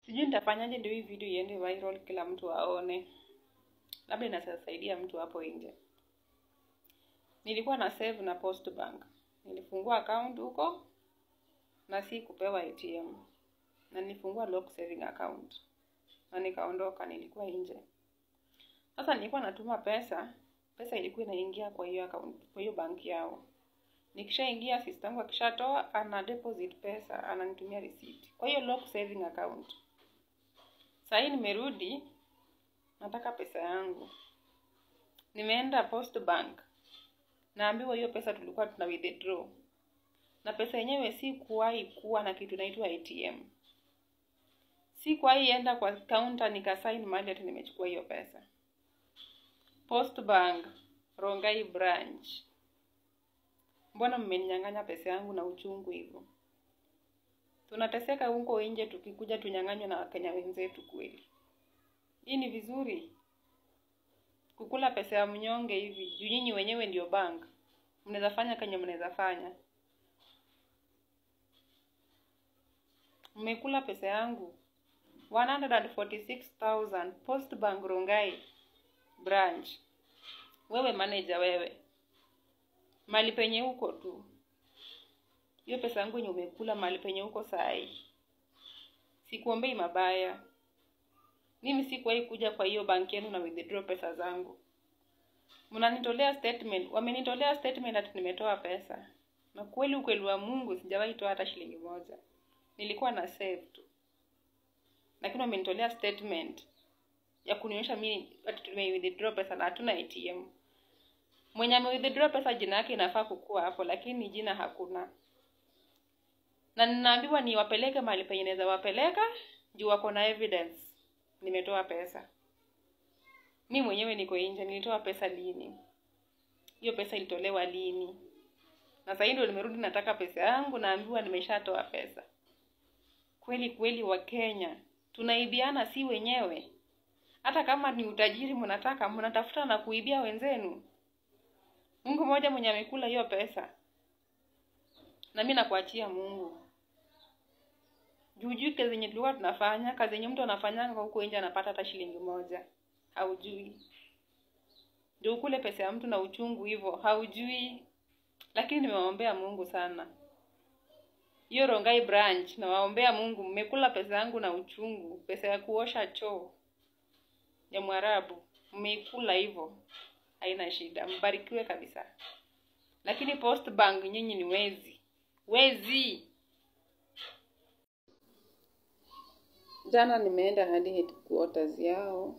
Sijui nitafanyaje ndio hii video iende viral, kila mtu aone, labda inasaidia mtu hapo nje. Nilikuwa na save na Post Bank, nilifungua account huko na si kupewa ATM, na nilifungua lock saving account na nikaondoka, nilikuwa nje. Sasa nilikuwa natuma pesa, pesa ilikuwa inaingia kwa hiyo account, kwa hiyo banki yao. Nikishaingia sister yangu akishatoa ana deposit pesa, ananitumia receipt kwa hiyo lock saving account. Sasa hii nimerudi, nataka pesa yangu. Nimeenda Post Bank, naambiwa hiyo pesa tulikuwa tuna withdraw, na pesa yenyewe si kuwahi kuwa na kitu inaitwa ATM. Si kuwahi enda kwa counter nikasign mahali ati nimechukua hiyo pesa. Post Bank, Rongai branch, mbona mmeninyang'anya pesa yangu na uchungu hivyo? Tunateseka huko nje, tukikuja tunyang'anywe na Wakenya wenzetu kweli? Hii ni vizuri kukula pesa ya mnyonge hivi? Juu nyinyi wenyewe ndio bank, mnaweza fanya kenye mnaweza fanya. Mmekula pesa yangu 146,000 Post Bank Rongai branch. Wewe manager, wewe mali penye huko tu, hiyo pesa yangu yenye umekula mali penye huko saa hii, sikuombei mabaya. Mimi sikuwahi kuja kwa hiyo banki yenu na withdraw pesa zangu. Mnanitolea statement, wamenitolea statement ati nimetoa pesa, na kweli ukweli wa Mungu sijawahi toa hata shilingi moja, nilikuwa na save tu, lakini wamenitolea statement ya kunionyesha mimi ati tume withdraw pesa na hatuna ATM. Mwenye ame withdraw pesa jina yake inafaa kukua hapo, lakini jina hakuna, na ninaambiwa niwapeleke mahali penye naweza wapeleka juu wako na evidence nimetoa pesa. Mi mwenyewe niko nje, nilitoa pesa lini? Hiyo pesa ilitolewa lini? Na sasa ndio nimerudi, nataka pesa yangu, naambiwa nimeshatoa pesa. Kweli kweli, wa Kenya tunaibiana si wenyewe. Hata kama ni utajiri mnataka, mnatafuta na kuibia wenzenu. Mungu mmoja mwenye amekula hiyo pesa, na mi nakuachia Mungu juu kazi yenye tulikuwa tunafanya, kazi yenye mtu anafanyanga huko nje anapata hata shilingi moja, haujui. Ndio ukule pesa ya mtu na uchungu hivyo, haujui. Lakini nimewaombea Mungu sana, hiyo Rongai branch, nawaombea Mungu, mmekula pesa yangu na uchungu, pesa ya kuosha choo ya Mwarabu mmeikula hivyo, haina shida, mbarikiwe kabisa. Lakini Post Bank nyinyi ni wezi, wezi. Jana nimeenda hadi headquarters yao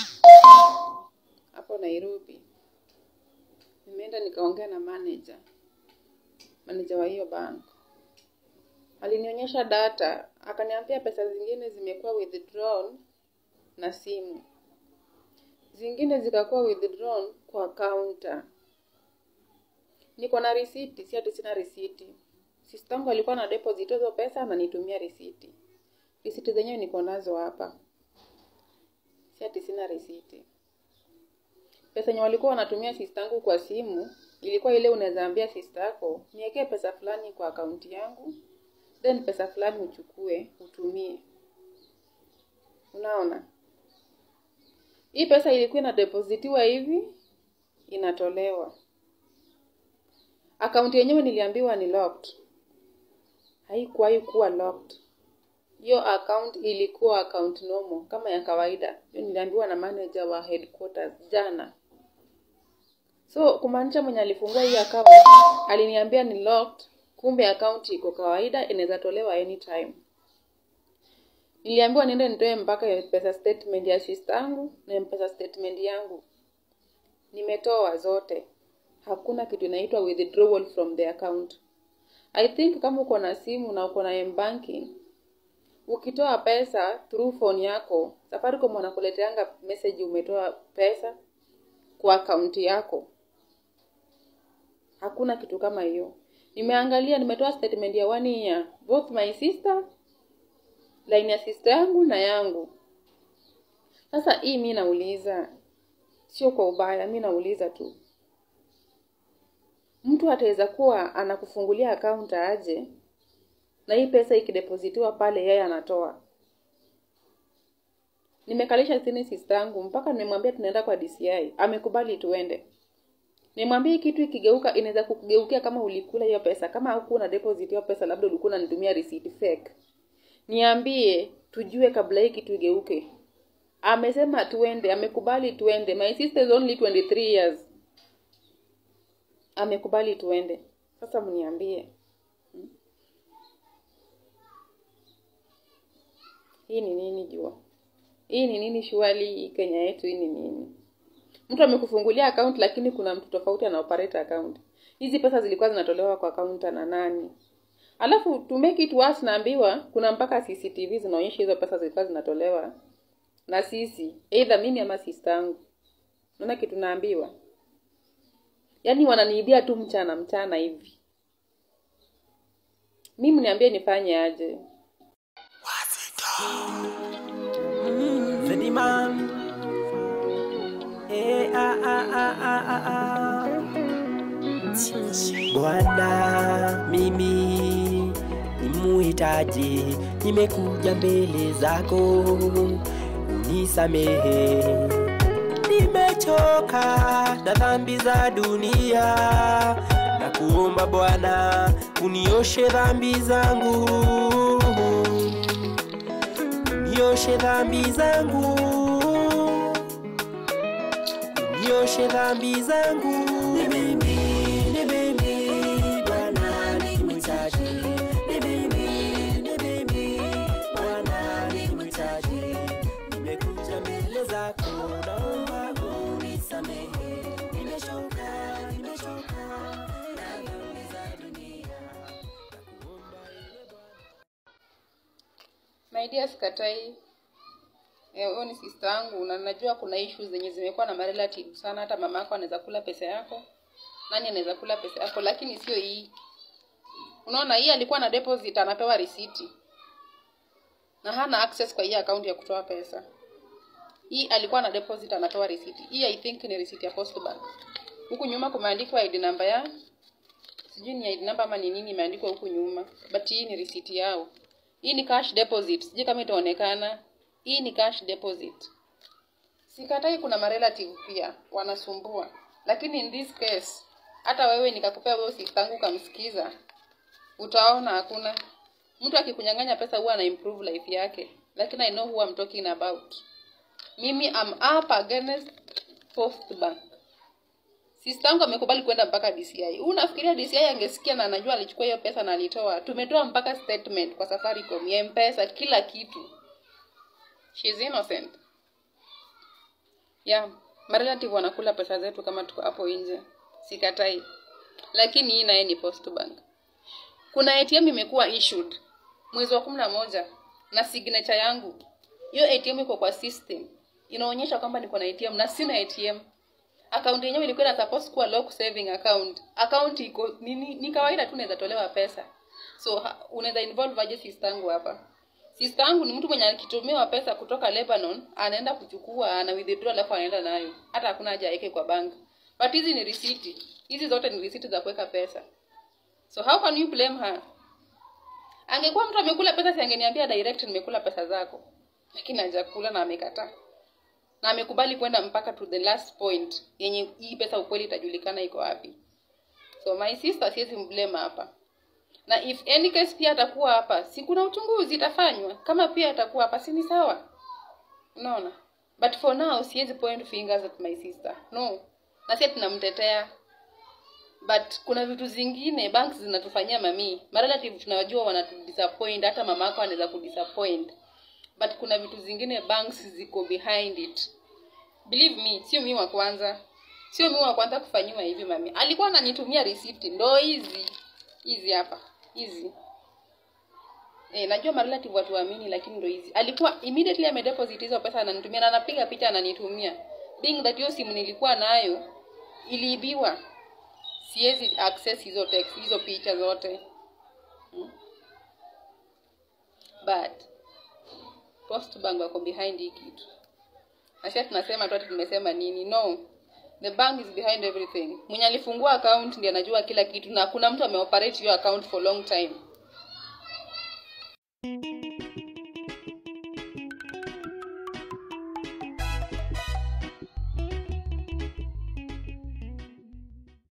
hapo Nairobi. Nimeenda nikaongea na manager, manager wa hiyo bank. Alinionyesha data, akaniambia pesa zingine zimekuwa withdrawn na simu, zingine zikakuwa withdrawn kwa counter. Niko na risiti, si ati sina risiti. Sister yangu alikuwa na deposit hizo pesa, ananitumia risiti risiti zenyewe niko nazo hapa, si ati sina risiti. Pesa yenye walikuwa wanatumia sister yangu kwa simu ilikuwa ile, unaweza ambia sister yako niwekee pesa fulani kwa akaunti yangu, then pesa fulani uchukue utumie. Unaona, hii pesa ilikuwa inadepositiwa hivi, inatolewa. Akaunti yenyewe niliambiwa ni locked, haikuwahi kuwa locked hiyo account ilikuwa account normal kama ya kawaida. Hiyo niliambiwa na manager wa headquarters jana. So kumaanisha mwenye alifungua hii account aliniambia ni locked, kumbe account iko kawaida, inaweza tolewa anytime. Niliambiwa niende nitoe mpaka pesa statement ya sister yangu na pesa statement yangu, nimetoa zote. Hakuna kitu inaitwa withdrawal from the account. I think kama uko na simu na uko na M-banking ukitoa pesa through phone yako, Safaricom wanakuleteanga message umetoa pesa kwa akaunti yako. Hakuna kitu kama hiyo. Nimeangalia, nimetoa statement ya one year, both my sister, line ya sister yangu na yangu. Sasa hii mi nauliza, sio kwa ubaya, mi nauliza tu, mtu ataweza kuwa anakufungulia akaunti aje na hii pesa ikidepositiwa pale yeye anatoa nimekalisha chini sister yangu mpaka nimemwambia tunaenda kwa DCI amekubali tuende nimwambie hii kitu ikigeuka inaweza kukugeukia kama ulikula hiyo pesa kama hukuwa na deposit hiyo pesa labda ulikuwa unanitumia receipt fake niambie tujue kabla hii kitu igeuke amesema tuende amekubali tuende my sister is only 23 years amekubali tuende sasa mniambie Hmm? hii ni nini jua hii ni nini shuali hii kenya yetu hii ni nini mtu amekufungulia account lakini kuna mtu tofauti ana operate account hizi pesa zilikuwa zinatolewa kwa account na nani alafu to make it worse naambiwa kuna mpaka cctv zinaonyesha hizo pesa zilikuwa zinatolewa na sisi either mimi ama sister yangu naona kitu naambiwa yaani wananiibia tu mchana mchana hivi mimi niambie nifanye aje Zediman. Eh, ah, ah, ah, ah, ah, ah. Bwana, mimi ni muhitaji, nimekuja mbele zako, unisamehe. Nimechoka na dhambi za dunia, na kuomba Bwana unioshe dhambi zangu nioshe dhambi zangu, nioshe dhambi zangu. Ni mimi, ni mimi, Bwana nimhitaji. Ni mimi, ni mimi, Bwana nimhitaji. Nimekuja mbele zako, naomba unisamehe. Nimechoka, nimechoka na dhambi za dunia. Nakuomba ewe Bwana. my dear sikatai Eh, huyo ni sister yangu na najua kuna issues zenye zimekuwa na marelative sana hata mama yako anaweza kula pesa yako nani anaweza kula pesa yako lakini sio hii unaona hii alikuwa na deposit anapewa risiti na hana access kwa hii account ya kutoa pesa hii alikuwa na deposit anapewa risiti hii i think ni risiti ya post bank huku nyuma kumeandikwa id number ya sijui ni id number ama ni nini imeandikwa huku nyuma but hii ni risiti yao hii ni cash deposit sijui kama itaonekana hii ni cash deposit sikatai kuna marelative pia wanasumbua lakini in this case hata wewe nikakupea wewe sistangu kamsikiza utaona hakuna mtu akikunyang'anya pesa huwa ana improve life yake lakini i know who I'm talking about mimi am up against post bank sistangu amekubali kwenda mpaka DCI. Unafikiria DCI angesikia na anajua alichukua hiyo pesa na alitoa? Tumetoa mpaka statement kwa Safaricom, ya M-Pesa, kila kitu. She's innocent. Yeah, marelative wanakula pesa zetu kama tuko hapo nje. Sikatai. Lakini hii naye ni Post Bank. Kuna ATM imekuwa issued mwezi wa kumi na moja na signature yangu. Hiyo ATM iko kwa system. Inaonyesha kwamba niko na ATM na sina ATM akaunti yenyewe ilikuwa ina supposed kuwa lock saving account account iko ni, ni, ni kawaida tu unaweza tolewa pesa so ha- unaweza involve aje sister yangu hapa sister yangu ni mtu mwenye akitumiwa pesa kutoka Lebanon anaenda kuchukua ana withdraw alafu anaenda nayo hata hakuna haja aweke kwa bank but hizi ni risiti hizi zote ni risiti za kuweka pesa so how can you blame her angekuwa mtu amekula pesa si angeniambia direct nimekula pesa zako lakini hajakula na amekataa na amekubali kwenda mpaka to the last point yenye hii pesa ukweli itajulikana iko wapi so my sister siwezi mblame hapa na if any case pia atakuwa hapa si kuna uchunguzi itafanywa kama pia atakuwa hapa si ni sawa unaona but for now siwezi point fingers at my sister no na si tunamtetea but kuna vitu zingine banks zinatufanyia mamii marelative tunawajua wanatudisappoint hata mama yako anaweza kudisappoint but kuna vitu zingine banks ziko behind it believe me sio mimi wa kwanza sio mimi wa kwanza kufanyiwa hivi mami alikuwa ananitumia receipt ndo hizi hizi hapa hizi Eh, najua marelative watu waamini lakini ndo hizi alikuwa immediately amedeposit hizo pesa ananitumia na anapiga picha ananitumia being that hiyo simu nilikuwa nayo iliibiwa siwezi access hizo text hizo picha zote hmm. but post bank wako behind hii kitu na sasa tunasema tu ati tumesema nini no the bank is behind everything mwenye alifungua account ndiye anajua kila kitu na kuna mtu ameoperate hiyo account for long time